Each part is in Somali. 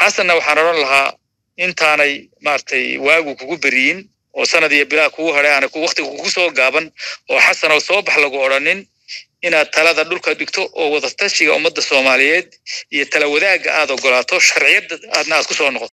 xasanna waxaan odhan lahaa intaanay maaragtay waagu kugu beriyin oo sanad iyo bilaa kugu hadhay aana waktiga kugu soo gaaban oo xasan oo soo bax lagu odhanin inaad talada dhulka dhigto oo wadatashiga ummadda soomaaliyeed iyo tala wadaagga aad ogolaato sharciyadda aadna aad ku soo noqoto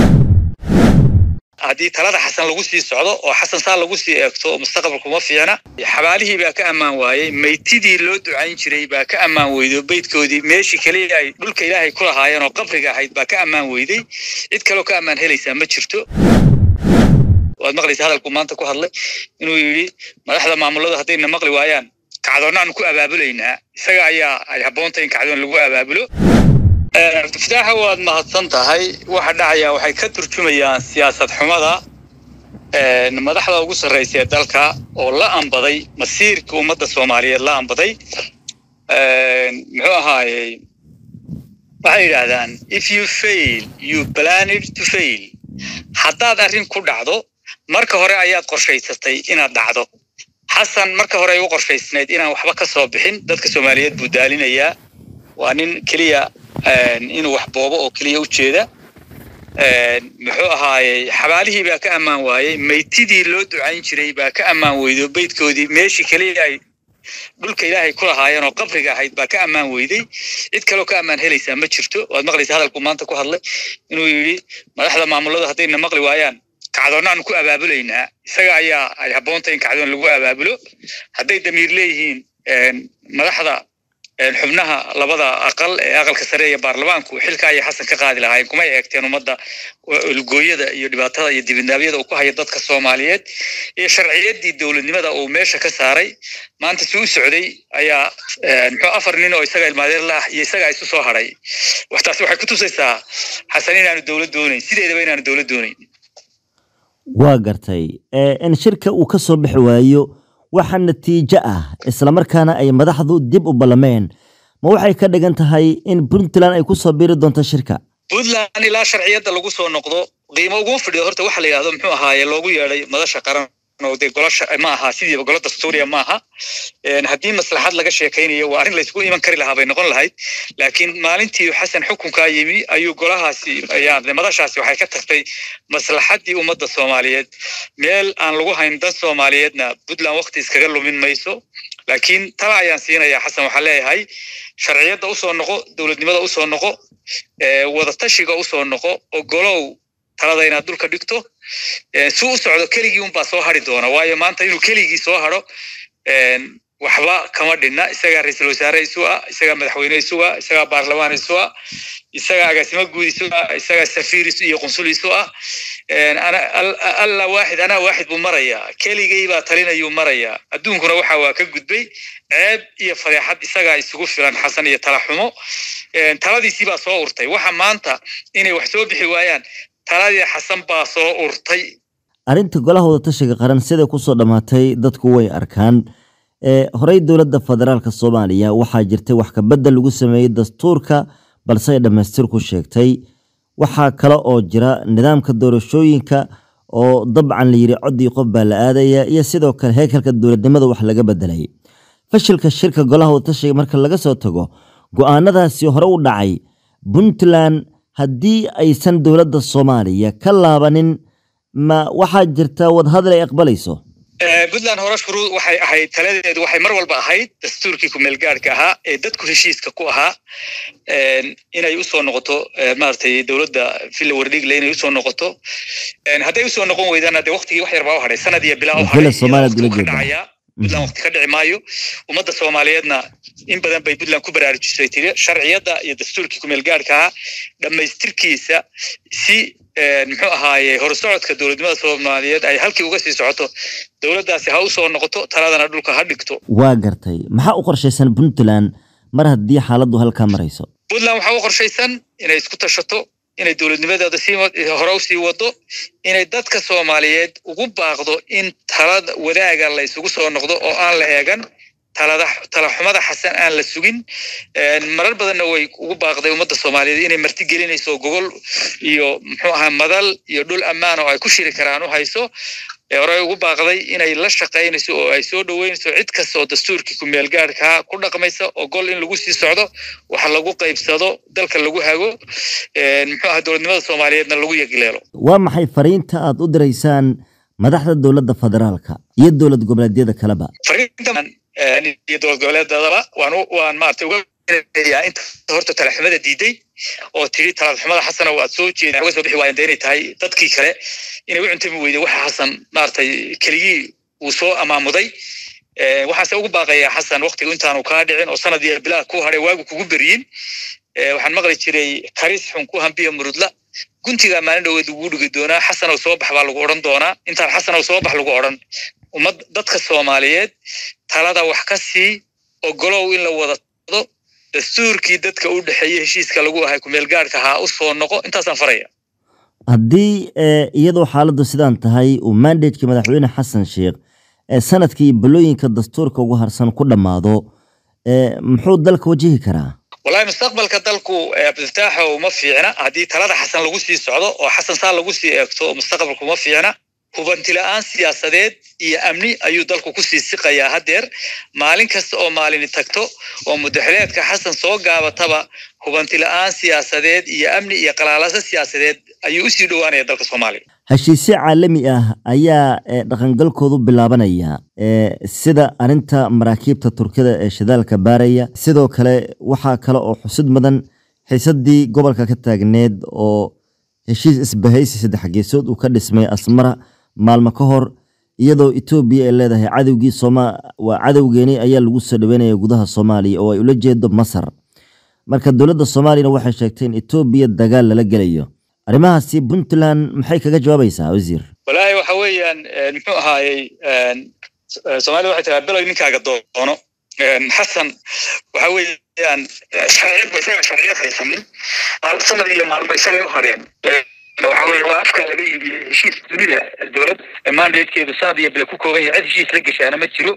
haddii talada xasan lagu sii socdo oo xasan saa lagu sii eegto mustaqbalku ma fiicna xabaalihii baa ka ammaan waayey maytidii loo ducayn jiray baa ka ammaan weydo beydkoodii meeshii keliya ay dhulka ilaahay ku lahaayeen oo qabriga ahayd baa ka ammaan weyday cid kaloo ka ammaan helaysaa ma jirto waad maqlaysa hadalku maanta ku hadlay inuu yidhi madaxda maamulada haddayna maqli waayaan kacdoonnaanu ku abaabulaynaa isaga ayaa ay habboonta in kacdoon lagu abaabulo abdifataaxa waad mahadsan tahay waxa dhacaya waxay ka turjumayaan siyaasad xumada madaxda ugu sarraysa ee dalka oo la ambaday masiirka ummadda soomaaliyeed la ambaday muxuu ahaayey waxay yidhaahdaan if you fail you planed to fail haddaad arrin ku dhacdo marka hore ayaad qorshaysatay inaad dhacdo xasan marka hore ay u qorshaysnayd inaan waxba ka soo bixin dadka soomaaliyeed buu daalinayaa waa nin keliya inuu wax boobo oo keliya u jeeda muxuu ahaayey xabaalihii baa ka ammaan waayey maytidii loo ducayn jiray baa ka ammaan weydo beydkoodii meeshii keliya ay dhulka ilaahay ku lahaayeen oo qabriga ahayd baa ka ammaan weyday cid kaloo ka ammaan helaysaa ma jirto waad maqlaysa hadalku maanta ku hadlay inuu yidhi madaxda maamulada haddayna maqli waayaan kacdoonnaanu ku abaabulaynaa isaga ayaa ay habboonta in kacdoon lagu abaabulo hadday damiir leeyihiin madaxda xubnaha labada aqal ee aqalka sare iyo baarlamaanku xilka ayay xasan ka qaadi lahaayeen kumay eegteen ummadda ulgooyada iyo dhibaatada iyo dibindaabyada uu ku hayo dadka soomaaliyeed iyo sharciyaddii dowladnimada uu meesha ka saaray maanta si u socday ayaa muxuu afar nin oo isaga ilmaadeer la ah iyo isaga isu soo hadhay waxtaasi waxay ku tusaysaa xasan inaanu dowlad doonayn sideedaba inaanu dowlad doonayn waa gartay in shirka uu ka soo bixi waayo waxa natiijo ah islamarkaana ay madaxdu dib u ballameen ma waxay ka dhigan tahay in puntland ay ku soo biiri doonto shirka puntland ilaa sharciyadda lagu soo noqdo qiimo uguma fadhiyo horta waxa la yidhahdo muxuu ahaaye loogu yeedhay madasha qaran oo dee golosha ma aha sidiiba golo dastuuriya ma aha haddii maslaxad laga sheekaynayo waa arrin laysku iman kari lahaa bay noqon lahayd laakiin maalintii xasan xukunkaa yimi ayuu golahaasi madashaasi waxay ka tagtay maslaxaddii ummadda soomaaliyeed meel aan lagu hayn dan soomaaliyeedna puntland wakti iskaga lumin mayso laakiin tala ayaan siinayaa xasan waxaan leeyahay sharciyadda usoo noqo dowladnimada usoo noqo wadatashiga usoo noqo ogolow talada inaad dhulka dhigto si u socdo keligii unbaa soo hari doona waayo maanta inuu keligii soo haro waxba kama dhinna isagaa ra-iisul wasaare isu ah isagaa madaxweyne isu ah isagaa baarlamaan isu ah isagaa agaasimo guud isu ah isagaa safiir isu iyo qunsul isu ah alla waaxid anaa waaxid buu marayaa keligay baa talinayuu marayaa adduunkuna waxa waa ka gudbay ceeb iyo fadeexad isagaa isugu filan xasan iyo tala xumo taladiisii baa soo urtay waxa maanta inay wax soo bixi waayaan taladii xasan baa soo urtay arrinta golaha wadatashiga qaran siday kusoo dhammaatay dadku way arkaan horey dowladda federaalka soomaaliya waxaa jirtay wax kabedel lagu sameeyey dastuurka balse ay dhammaystirku sheegtay waxaa kale oo jira nidaamka doorashooyinka oo dabcan la yidhi coddii qof baa la aadaya iyo sidoo kale heekalka dowladnimada wax laga bedelay fashilka shirka golaha wadatashiga marka laga soo tago go-aanadaasi hore u dhacay puntland haddii aysan dowladda soomaaliya ka laabanin ma waxaa jirta wadahadal ay aqbalayso puntland hore shuruu waxay ahayd taladeedu waxay mar walba ahayd dastuurkii kumeelgaadhka ahaa ee dadku heshiiska ku ahaa inay usoo noqoto maaragtay dowladda villa wardhigle inay usoo noqoto hadday usoo noqon weydana dee waktigii wax yar baa u hadhay sanad iyo bilaa u hadhay puntland wakti ka dhici maayo ummadda soomaaliyeedna in badan bay puntland ku baraarujisay tiri sharciyadda iyo dastuurkii kumeelgaadhka ahaa dhammaystirkiisa si muxuu ahaaye horusocodka dowladnimada soomaaliyeed ay halkii uga sii socoto dowladdaasi ha usoo noqoto taladana dhulka ha dhigto waa gartay maxaa u qorshaysan puntland mar haddii xaaladdu halkaa marayso puntland waxaa u qorshaysan inay isku tashato inay dowladnimadeeda sii hore usii wado inay dadka soomaaliyeed ugu baaqdo in talada wadaaga la isugu soo noqdo oo aan la eegan talada talaxumada xasan aan la sugin marar badanna way ugu baaqday ummadda soomaaliyeed inay marti gelinayso gogol iyo muxuu ahaa madal iyo dhul ammaan oo ay ku shiri karaan u hayso ee hore ugu baaqday inay la shaqaynayso oo ay soo dhoweynayso cid kasta oo dastuurkii kumeel gaadhkaa ku dhaqmaysa ogol in lagu sii socdo wax lagu qaybsado dalka lagu hago muxuu aha dowladnimada soomaaliyeedna lagu yegileelo waa maxay fariinta aad u diraysaan madaxda dowladda federaalka iyo dowlad goboleedyada kaleba fariinta iyo dowlad goboleedadaba waan waan maarata uga yaa inta horta talaxumada diiday oo tiri talaxumada xasana waad soo jeeda uga soo bixi waayeen dee inay tahay dadkii kale inay u cuntami weyday waxa xasan maaragtay keligii uu soo amaamuday waxaase ugu baaqayaa xasan waktiga intaanu kaa dhicin oo sanad iyo bilaa ku hadhay waagu kugu beryin waxaan maqli jiray karis xun ku hambiya murudla guntigaa maalin dhoweed lagu dhigi doonaa xasanow soo bax baa lagu odhan doonaa intaan xasanow soo bax lagu odhan ummad dadka soomaaliyeed talada wax ka sii ogolow in la wada do dastuurkii dadka u dhexeeyey heshiiska lagu ahay kumeel gaadhka haa u soo noqo intaasaan faraya haddii iyadoo xaaladdu sidaan tahay uu mandateki madaxweyne xasan sheekh sanadkii balooyinka dastuurka ugu harsan ku dhammaado muxuu dalka wajihi karaa wallahi mustaqbalka dalku abdifataaxo uma fiicna haddii talada xasan lagu sii socdo oo xasan saa lagu sii eegto mustaqbalka uma fiicna hubanti la-aan siyaasadeed iyo amni ayuu dalku kusii siqayaa haddeer maalin kasta oo maalini tagto oo mudaxileedka xasan soo gaabataba hubanti la-aan siyaasadeed iyo amni iyo qalaalasa siyaasadeed ayuu usii dhowaanaya dalka soomaaliya heshiisyo caalami ah ayaa dhaqangalkoodu bilaabanaya sida arinta maraakiibta turkida ee shidaalka baaraya sidoo kale waxaa kale oo xusid mudan xiisadii gobolka ka taagneed oo heshiis isbahaysi saddex geesood uu ka dhismay asmara maalmo ka hor iyadoo etoobiya ay leedahay cadowgii sooma waa cadowgeeni ayaa lagu soo dhaweynaya gudaha soomaaliya oo ay ula jeedo masar marka dowladda soomaaliyana waxay sheegtay in etoobiya dagaal lala gelayo arrimahaasi puntland maxay kaga jawaabaysaa wasiir walaahi waxa weeyaan muxuu ahaayey soomaalida waxay tiraa below ninkaaga doono xasan waxa weeyaan sharciyadba isaga sharciyad haysanin maalmo sanad iyo maalmo isagay u hareen waxa weye waa afka laga iibiyey heshiis dunida dowlad mandatekeedu sanad iyo bile ku kooban yahay cid heshiis la geshaana ma jiro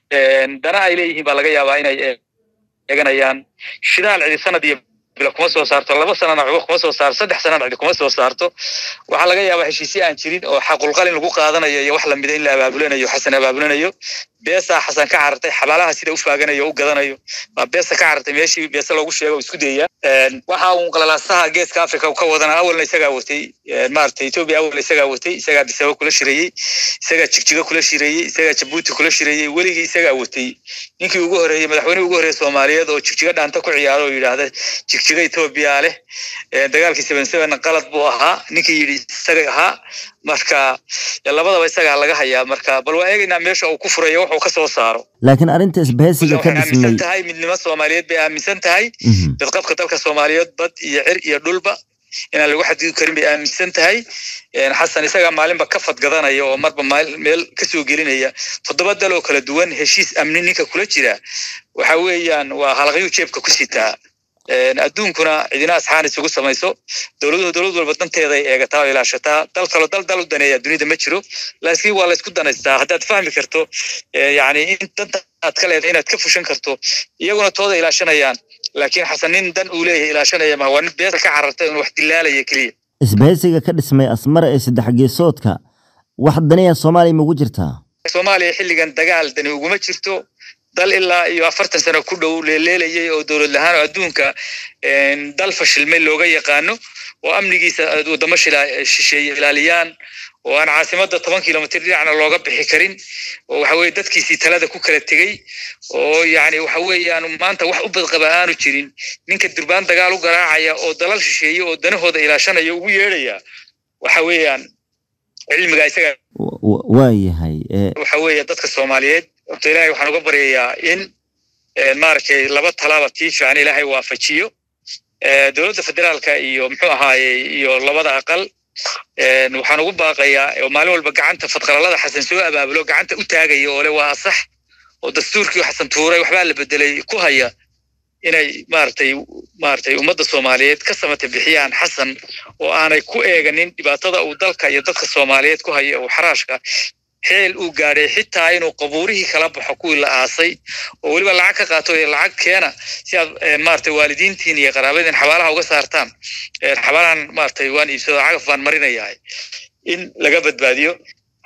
dana ay leeyihiin baa laga yaabaa inay eeganayaan shidaal cidi sanad iyo bile kuma soo saarto laba sanana waxba kuma soo saarto saddex sanana cidi kuma soo saarto waxaa laga yaabaa heshiisyo aan jirin oo xaqulqalin lagu qaadanayo iyo wax lamida in la abaabulanayo xasan abaabulanayo beesaa xasan ka carartay xabaalaha sida u faaganayo o u gadanayo waa beesa ka carartay meeshii beese loogu sheego o isku dayaya waxa uun qalalaasaha geeska africa ka wadana awalna isagaa watay maarata etoobiya awalna isagaa watay isagaa bisabo kula shirayey isagaa jigjigo kula shirayey isagaa jabuuti kula shirayey weligii isagaa watay ninkii ugu horeeyey madaxweynihii ugu horreeyey soomaaliyeed oo jigjigo dhaanta ku ciyaaro oo yidhaahda jigjigo etoobiya leh dagaalkii seven seven qalad buu ahaa ninkii yidhi isaga ahaa marka labadaba isagaa laga hayaa marka bal waa eegaynaa meesha uu ku furayo wuxuu ka soo saaro laakiin arrinta isbahaysiga ka waxay aaminsan dhismay tahay midnimo soomaaliyeed bay aaminsan tahay Mhm. dadqabka dalka soomaaliyeed bad iyo cir iyo dhulba inaan lagu xadidi karin bay aaminsan tahay xasan isagaa maalinba ka fadgadanaya oo marba maal- meel kasoo gelinaya toddoba dal oo kala duwan heshiis amni ninka kula jira waxa weeyaan waa halaqyuu jeebka ku sitaa adduunkuna cidina asxaan isugu samayso dowladuhu dowlad walba danteeday eegataa oo ilaashataa dal kalo dal dal u daneeya dunida ma jiro laakiin waa laysku danaystaa haddaad fahmi karto eh, yacni in danta aad ka leedahay inaad ka fushan karto iyaguna tooda ilaashanayaan laakiin xasan nin dan uu leeyahay ilaashanaya ma waa nin beesa ka carartay un wax dilaalaya keliya isbahaysiga ka dhismay asmara ee saddex geesoodka wax daniya soomaaliya ma ugu jirtaa soomaaliya xilligan dagaal dani uguma jirto dal ilaa iyo afartan sano ku dhow leeleelayay oo dowlad lahaan oo adduunka een, dal fashilmay looga yaqaano oo amnigiisa wadamo shila- shisheeye ilaaliyaan oo aan caasimada toban kilomitr dhinacna looga bixi karin oo waxa weye dadkiisii talada ku kala tegey oo yacni waxa weeyaan maanta wax u badqaba aanu jirin ninka durbaan dagaal u garaacaya oo dalal shisheeye oo danahooda ilaashanaya ugu yeedhaya waxa weeyaan cilmiga isaga Wa- wa- waa yahay ee, waxa weeye dadka soomaaliyeed horta ilaahay waxaan uga baryayaa in eh, maaragtay laba talaaba tii fiican ilaahay waafajiyo Eh, dowladda federaalka iyo muxuu ahaaye iyo labada aqal eh, waxaan ugu baaqayaa oo maalin walba gacanta fadqalalada xasan soo abaabulo gacanta u taagaya oo le waa sax oo dastuurkii xasan tuuray waxbaa la bedelay ku haya inay maaragtay maaragtay ummadda soomaaliyeed ka samata bixiyaan xasan oo aanay ku eeganin dhibaatada uu dalka iyo dadka soomaaliyeed ku haya uu xaraashka xeel uu gaadhay xitaa inuu qabuurihii kala baxo kuwii la aasay oo weliba lacag ka qaato ee lacag keena si aad eh, maaragtay waalidiintiin iyo qaraabadiin xabaalaha uga saartaan Eh, xabaalahan maaragtay waan iibsado cagaf baan marinayahay in laga badbaadiyo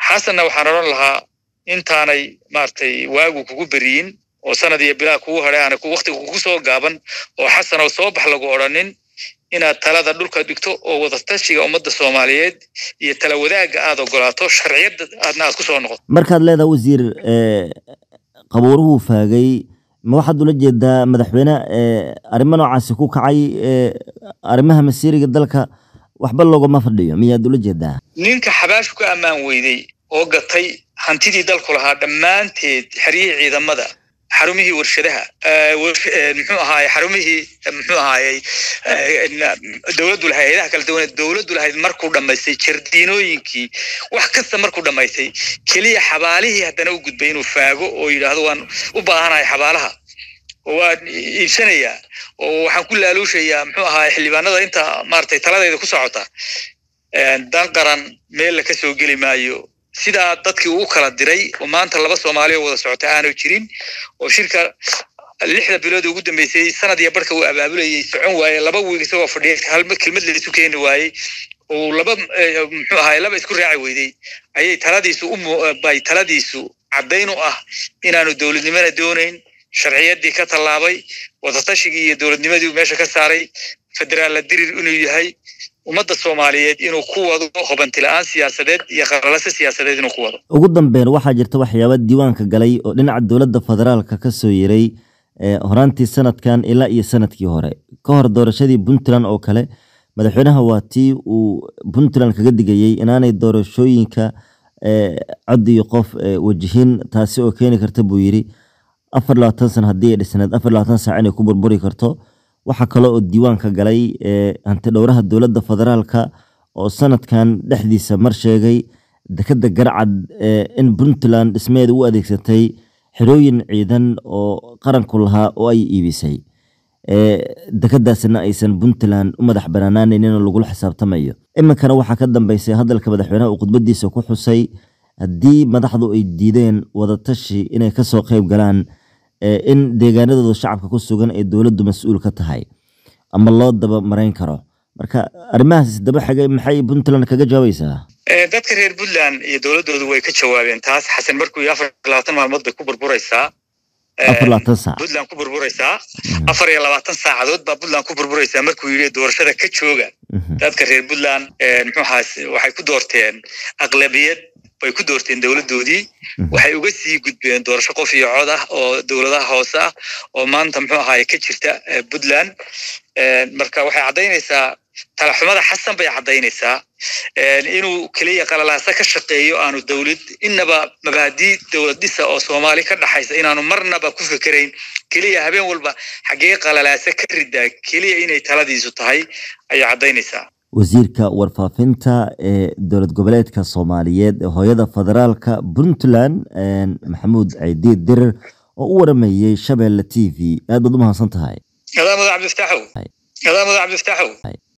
xasanna waxaan odhan lahaa intaanay maaragtay waagu kugu beriyin oo sanad iyo bilaa kugu hadhay aana waktiga kugu soo gaaban oo xasan oo soo bax lagu odhanin inaad talada dhulka dhigto oo wadatashiga ummadda soomaaliyeed iyo tala wadaagga aad ogolaato sharciyadda aadna aad ku soo noqoto markaad leedaha wasiir qabuuruhuu faagay ma waxaad ula jeedaa madaxweyne arrimo noocaasi ku kacay arrimaha masiiriga dalka waxba loogama fadhiyo miyaad ula jeedaa ninka xabaashu ka ammaan weyday oo gatay hantidii dalku lahaa dhammaanteed xeryihii ciidamada xarumihii warshadaha muxuu ahaaye xarumihii muxuu ahaayey dowladdu lahayd hayadaha kala duwan dowladdu lahayd markuu dhammaystay jardiinooyinkii wax kasta markuu dhammaystay keliya xabaalihii haddana u gudbay inuu faago oo yidhaahdo waan u baahanahay xabaalaha oo waan iibsanayaa oo waxaan ku laaluushayaa muxuu ahaay xildhibaanada inta maaragtay taladayda ku socota dan qaran meel la ka soo geli maayo sidaa dadkii uu kala diray oo maanta laba soomaali oo wada socota aanu jirin oo shirka lixda bilood ugu dambeysay sanad iyo barhka uu abaabulayay socon waaye laba wiig isagoo fadhiya hal kelmad laysu keeni waayey oo laba muxuu ahaay laba isku raaci weyday ayay taladiisu ubay taladiisu caddayn u ah inaanu dowladnimona doonayn sharciyaddii ka tallaabay wadatashigii iyo dowladnimadii meesha ka saaray federaalla dirir inuu yahay ummadda soomaaliyeed inuu ku wado hobantila'aan siyaasadeed iyo qalalase siyaasadeed inuu ku wado ugu dambeyn waxaa jirta waxyaaba diiwaanka galay oo dhinaca dowladda federaalka ka soo yeray horaantii sanadkan ilaa iyo sanadkii hore ka hor doorashadii puntland oo kale madaxweynaha waa tii uu puntland kaga digayey inaanay doorashooyinka cod iyo qof wajihin taasi oo keeni karta buu yidhi afar labaatan sana haddii ay dhisneed afar labaatan saac inay ku burburi karto waxaa kale oo diiwaanka galay hanti dhowraha dowladda federaalka oo sanadkan dhexdiisa mar sheegay dekeda garcad in puntland dhismeeda u adeegsatay xerooyin ciidan oo qaranku lahaa oo ay iibisay dekedaasina aysan puntland u madax banaanaanaynin lagula xisaabtamayo iminkana waxaa ka dambeysay hadalka madaxweynaha uu khudbadiisa ku xusay haddii madaxdu ay diideen wadatashi inay kasoo qeyb galaan in deegaanadooda shacabka ku sugan ay dowladdu mas-uul ka tahay ama loo daba marayn karo marka arrimahaas daba xigay maxay puntland kaga jawaabaysaa dadka reer puntland iyo dowladdoodu way ka jawaabeen taas xasan markuu afar labaatan maalmood bay ku burburaysaa afar labaatan saac puntland ku burburaysaa afar iyo labaatan saacadood baa puntland ku burburaysaa markuu yidhi doorashada ka jooga dadka reer puntland muxuu ahaas waxay ku doorteen aqlabiyad bay ku doorteen dowladdoodii waxay uga sii gudbeen doorasho qof iyo cod ah oo dowladaha hoose ah oo maanta muxuu ahaaye ka jirta puntland marka waxay caddaynaysaa talaxumada xasan bay caddaynaysaa inuu keliya qalalaasa ka shaqeeyo aanu dowlad inaba mabaadii dowlad dhisa oo soomaali ka dhaxaysa inaanu marnaba ku fekerayn keliya habeen walba xaggee qalalaasa ka ridaa keliya inay taladiisu tahay ayay caddaynaysaa wasiirka warfaafinta ee dowlad goboleedka soomaaliyeed ee hooyada federaalka puntland maxamuud ciidiid dirir oo u waramayey shabeelle t v aad baad u mahadsan tahay adaamada cabdiftaaxow adaamada cabdiftaaxow